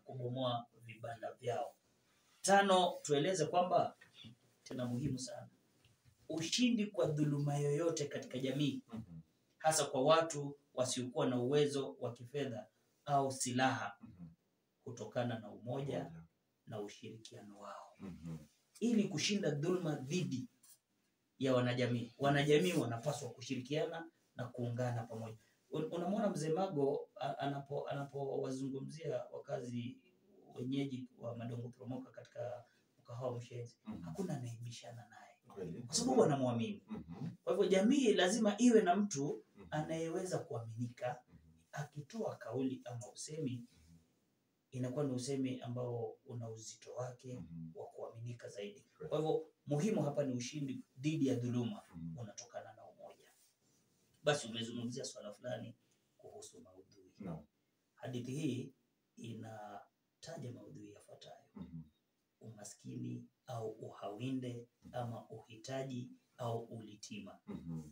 kubomoa vibanda vyao. Tano, tueleze kwamba tena muhimu sana, ushindi kwa dhuluma yoyote katika jamii, Mhm. hasa kwa watu wasiokuwa na uwezo wa kifedha au silaha, Mhm. kutokana na umoja Moja. na ushirikiano wao. Mhm. Ili kushinda dhuluma dhidi ya wanajamii, wanajamii wanapaswa kushirikiana na kuungana pamoja. Un- Unamwona mzee Mago a- anapo anapowazungumzia wakazi wenyeji wa Madongo Promoka katika mkahawa Mshenzi, Mhm. hakuna anaibishana naye Kweli. kwa sababu wanamwamini. Mhm. Kwa hivyo jamii lazima iwe na mtu Mhm. anayeweza kuaminika, akitoa kauli ama usemi, inakuwa ni usemi ambao una uzito wake Mhm. wa kuaminika zaidi. Kwa hivyo muhimu hapa ni ushindi dhidi ya dhuluma Mhm. unatokana na umoja. Basi umezungumzia swala fulani kuhusu maudhui. Naam. Hadithi hii inataja maudhui yafuatayo: Mhm. umaskini au uhawinde ama uhitaji au ulitima. Mhm.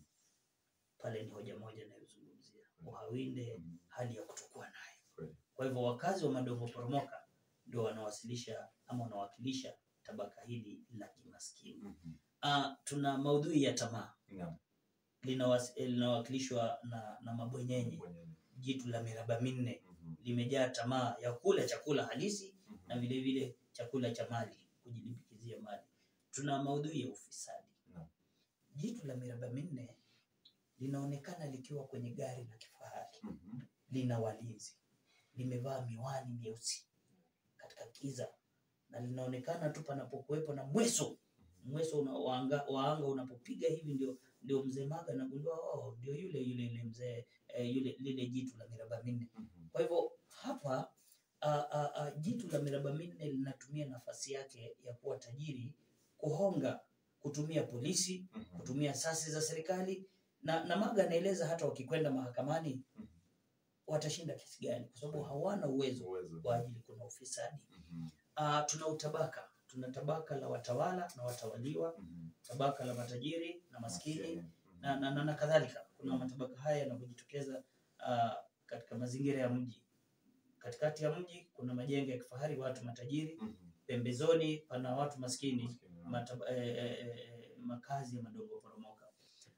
Pale ni hoja moja inayozungumzia uhawinde, Mhm. hali ya kutokuwa naye. Kweli. Kwa hivyo wakazi wa Madongo Poromoka ndio wanawasilisha ama wanawakilisha tabaka hili la kimaskini. Mhm. Ah, tuna maudhui ya tamaa Naam. linawas- eh, linawakilishwa na, na mabwenyenye. Bwenyenye. Jitu la miraba minne Mhm. limejaa tamaa ya kula chakula halisi Mhm. na vile vile chakula cha mali, kujilimbikizia mali. Tuna maudhui ya ufisadi. Naam. Jitu la miraba minne linaonekana likiwa kwenye gari la kifahari, Mhm. lina walinzi, limevaa miwani myeusi katika kiza, na linaonekana tu panapokuwepo na mweso mweso una, wa anga, wa anga unapopiga hivi ndio ndio mzee Maga anagundua oh, ndio yule yule yule mzee eh, yule lile jitu la miraba minne. Mhm. Kwa hivyo hapa a, a, a, jitu la miraba minne linatumia nafasi yake ya kuwa tajiri kuhonga, kutumia polisi, Mhm. kutumia asasi za serikali na, na Maga anaeleza hata wakikwenda mahakamani Mhm. watashinda kesi gani, kwa sababu hawana uwezo Uwezo. kwa ajili kuna ufisadi. Mhm. Uh, tuna utabaka, tuna tabaka la watawala na watawaliwa, Mhm. tabaka la matajiri na maskini Maskini. na, na, na, na kadhalika. Kuna matabaka haya yanavyojitokeza uh, katika mazingira ya mji. Katikati ya mji kuna majengo ya kifahari, watu matajiri, Mhm. pembezoni pana watu maskini, Maskini. mataba, eh, eh, eh, makazi ya madongo poromoka.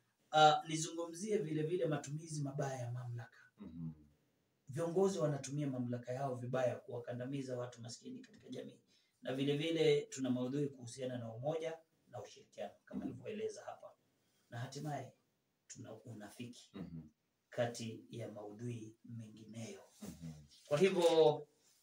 Uh, nizungumzie vile vile matumizi mabaya ya mamlaka. Mhm. Viongozi wanatumia mamlaka yao vibaya kuwakandamiza watu maskini katika jamii, na vile vile tuna maudhui kuhusiana na umoja na ushirikiano kama nilivyoeleza hapa, na hatimaye tuna unafiki Mhm. kati ya maudhui mengineyo. Mhm. Kwa hivyo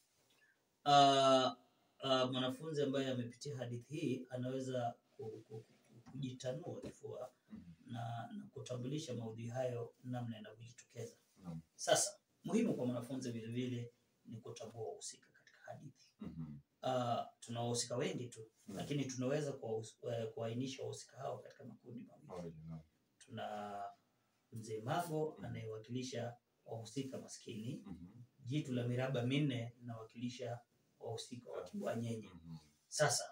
uh, uh, mwanafunzi ambaye amepitia hadithi hii anaweza ku- ku- ku- kujitanua kifua Mhm. na, na kutambulisha maudhui hayo namna yanavyojitokeza. Naam. Sasa muhimu kwa mwanafunzi vile vile ni kutambua wahusika katika hadithi. Mhm. Uh, tuna wahusika wengi tu Naam. lakini tunaweza kuwahus- eh, kuainisha wahusika hao katika makundi mawili. Mawili, naam. Tuna mzee Mago anayewakilisha wahusika maskini, Mhm. jitu la miraba minne linawakilisha wahusika wa kibwanyenye. Mhm. Sasa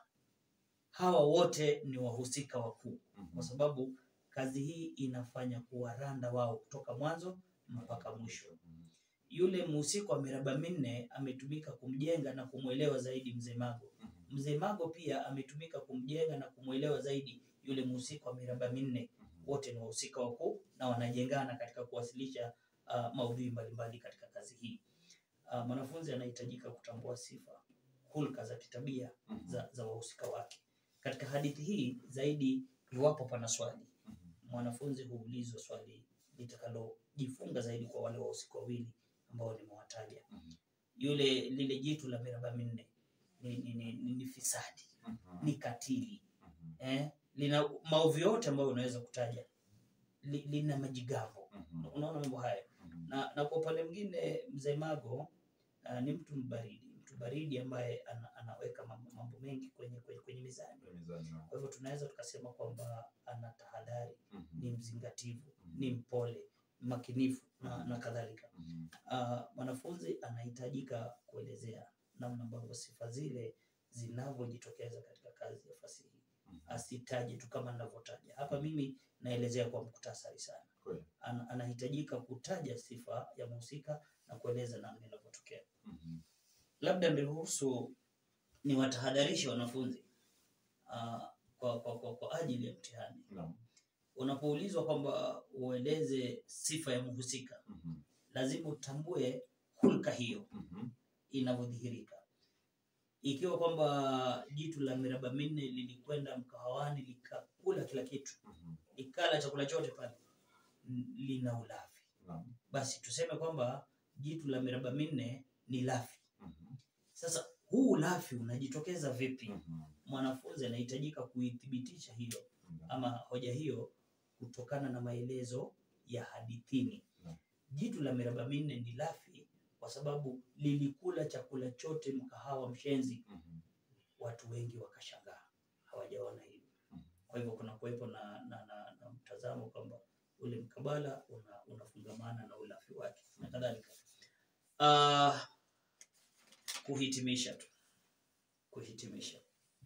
hawa wote ni wahusika wakuu, Mhm. kwa sababu kazi hii inafanya kuwaranda wao kutoka mwanzo mpaka mwisho. Mhm. Yule mhusika wa miraba minne ametumika kumjenga na kumwelewa zaidi mzee Mago. Mhm. Mzee Mago pia ametumika kumjenga na kumwelewa zaidi yule mhusika wa miraba minne. Mhm. Wote ni wahusika wakuu na wanajengana katika kuwasilisha uh, maudhui mbalimbali katika kazi hii. Uh, mwanafunzi anahitajika kutambua sifa, hulka za kitabia Mhm. za, za wahusika wake katika hadithi hii. Zaidi, iwapo pana swali, Mhm. mwanafunzi huulizwa swali litakalojifunga zaidi kwa wale wahusika wawili ambao nimewataja. Mhm. Yule lile jitu la miraba minne ni, ni, ni, ni, ni fisadi, Mhm. ni katili Mhm. eh? lina maovu yote ambayo unaweza kutaja li, lina majigambo. Mhm. Unaona mambo haya Mhm. na, na kwa upande mwingine mzee Mago uh, ni mtu mbaridi, mtu baridi ambaye ana, anaweka mambo, mambo mengi kwenye, kwenye, kwenye mizani. Mizani, naam. Kwa hivyo tunaweza tukasema kwamba ana tahadhari, Mhm. ni mzingativu, Mhm. ni mpole, makinifu na, na kadhalika. Mhm. Uh, mwanafunzi anahitajika kuelezea namna ambavyo sifa zile zinavyojitokeza katika kazi ya fasihi. Mhm. Asitaje tu kama ninavyotaja hapa, mimi naelezea kwa muktasari sana. Kweli. Ana, anahitajika kutaja sifa ya mhusika na kueleza namna inavyotokea. Mhm. labda niruhusu niwatahadharishe wanafunzi uh, kwa, kwa, kwa, kwa ajili ya mtihani. Naam. Unapoulizwa kwamba ueleze sifa ya mhusika, Mhm. lazima utambue hulka hiyo Mhm. inavyodhihirika. Ikiwa kwamba jitu la miraba minne lilikwenda mkahawani likakula kila kitu, Mhm. likala chakula chote pale, n- lina ulafi, Naam. basi tuseme kwamba jitu la miraba minne ni lafi. Mhm. Sasa huu ulafi unajitokeza vipi? Mhm. Mwanafunzi anahitajika kuithibitisha hiyo Naam. ama hoja hiyo kutokana na maelezo ya hadithini. Naam. Jitu la miraba minne ni lafi kwa sababu lilikula chakula chote mkahawa Mshenzi. Mhm. Watu wengi wakashangaa, hawajaona hili. Mhm. Kwa hivyo kuna kuwepo na, na, na, na mtazamo kwamba ule mkabala una, unafungamana na ulafi wake na kadhalika. Uh, kuhitimisha tu, kuhitimisha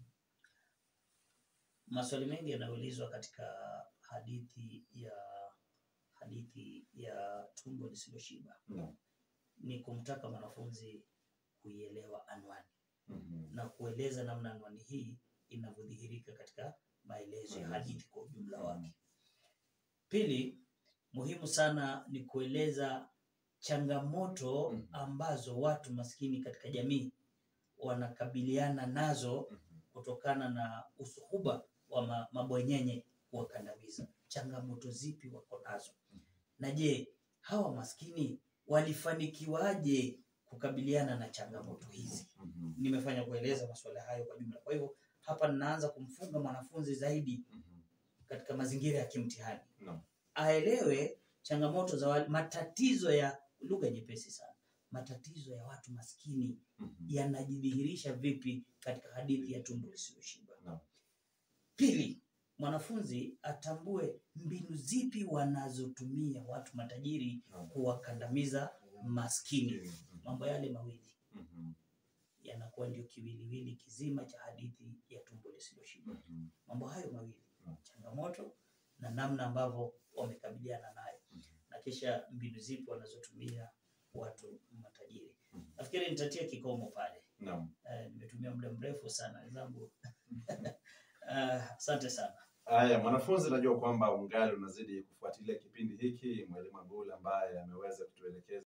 maswali mengi yanaulizwa katika hadithi ya hadithi ya tumbo lisiloshiba Naam. ni kumtaka mwanafunzi kuielewa anwani Mhm. na kueleza namna anwani hii inavyodhihirika katika maelezo ya Maelezo. hadithi kwa ujumla Mhm. wake. Pili, muhimu sana ni kueleza changamoto Mhm. ambazo watu maskini katika jamii wanakabiliana nazo Mhm. kutokana na usuhuba wa ma, mabwenyenye kuwakandamiza. Changamoto zipi wako nazo? Na je, hawa maskini walifanikiwaje kukabiliana na changamoto hizi? Mhm. Nimefanya kueleza masuala hayo kwa jumla. Kwa hivyo hapa ninaanza kumfunga mwanafunzi zaidi Mhm. katika mazingira ya kimtihani, Naam. aelewe changamoto za wale, matatizo ya lugha nyepesi sana, matatizo ya watu maskini Mhm. yanajidhihirisha vipi katika hadithi ya tumbo lisiloshiba. Naam. Pili, mwanafunzi atambue mbinu zipi wanazotumia watu matajiri Naam. kuwakandamiza maskini. Mhm. Mambo yale mawili Mhm. yanakuwa ndio kiwiliwili kizima cha hadithi ya tumbo lisiloshiba. Mhm. Mambo hayo mawili, Naam. changamoto na namna ambavyo wamekabiliana nayo, Mhm. na kisha mbinu zipi wanazotumia watu matajiri. Mhm. Nafikiri nitatia kikomo pale. Naam. Eh, nimetumia muda mrefu sana wenzangu. Eh, Asante sana. Haya, mwanafunzi, najua kwamba ungali unazidi kufuatilia kipindi hiki. Mwalimu Abdul ambaye ameweza kutuelekeza